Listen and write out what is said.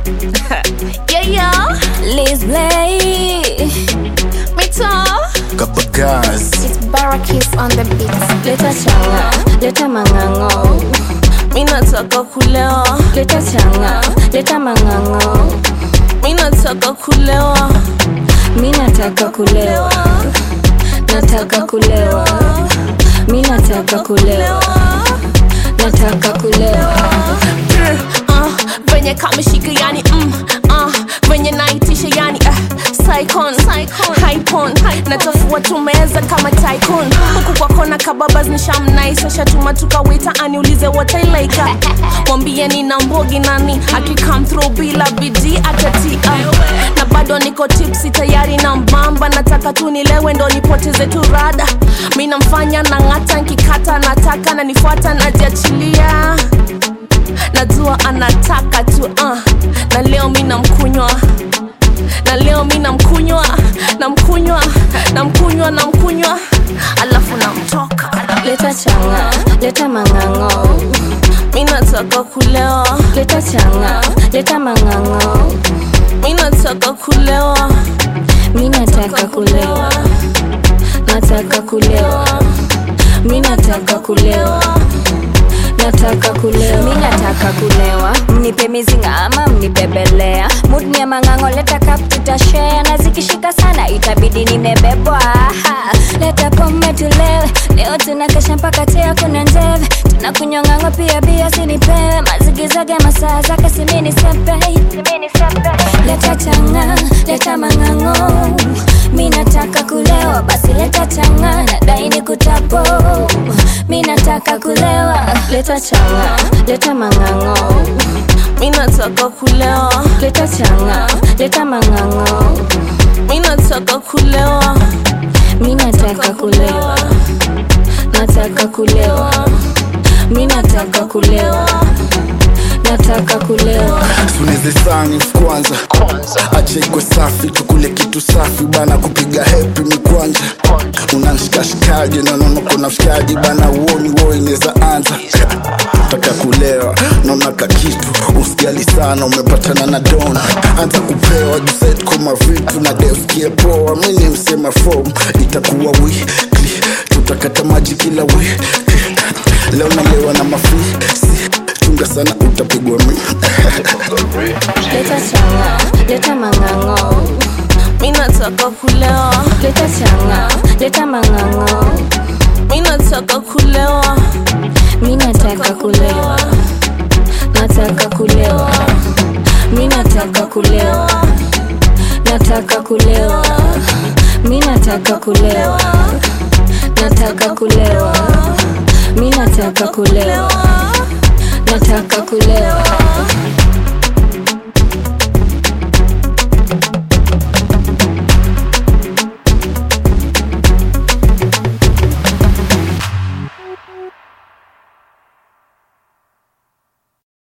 yeah, yeah. Liz Blay. Mito. Kabagaz It's Barakis on the beat. Leta changa, leta mangango. Mi nataka kulewa. Leta changa, leta mangango. Mi nataka kulewa. Mi nataka kulewa. Nataka kulewa. Mi nataka kulewa. Nataka kulewa. uh, venye kameshika yani mm, uh, venye naitisha yani uh, Psychon, Hypon, natafua tumeza kama tycoon huku kwa kona kababas nishamnaisesha tuma tukawita aniulize what I like mwambie nina mbogi nani akikam through bila bidii atatia na bado niko tipsi tayari na mbamba nataka tu nilewe ndo nipoteze tu rada mi namfanya na ng'ata nkikata nataka na nifuata najiachilia najua anataka tu uh. na leo mi namkunywa na leo mi namkunywa namkunywa namkunywa namkunywa alafu namtoka Leta changa, leta mangango. mi nataka kulewa Leta changa, leta mangango. mi nataka kulewa Mi nataka kulewa. Nataka kulewa. Mi nataka kulewa. Nataka kulewa. Mi nataka kulewa. Mnipe mizinga ama mnibebelea. Mood ni ya mangango leta cup tutashare na zikishika sana itabidi nimebebwa. Ha, Leta pombe tulewe. Leo tunakesha mpaka tea kuna njeve. Tunakunywa ng'ango pia bia sinipewe. Mazigizage masaa zake simini sepe. Simini sepe. Leta changa, leta mangango. Mi nataka kulewa, basi leta changa, nadai ni kutapo. Mi nataka kulewa, leta changa, leta mangango. mi nataka kulewa Leta changa, leta mangango. mi nataka kulewa Mi nataka kulewa, nataka kulewa. Mi nataka kulewa, nataka kulewa. suneze sani kwanza acha ikwe safi tukule kitu safi bana kupiga hepi ni kwanja unanshikashikaje nanono kuna fikaji bana uoni wo inaweza anza taka kulewa naona kakitu usijali sana umepatana na dona anza kupewa juset koma vitu na defkie poa mini msema fom itakuwa wikli tutakata maji kila wiki leo nalewa na mafisi chunga sana utapigwa mi Leta changa, leta mangango. mi nataka kulewa Leta changa, leta mangango. mi nataka kulewa Mi nataka kulewa, nataka kulewa. Mi nataka kulewa, nataka kulewa. Mi nataka kulewa, nataka kulewa. Mi nataka kulewa, nataka kulewa.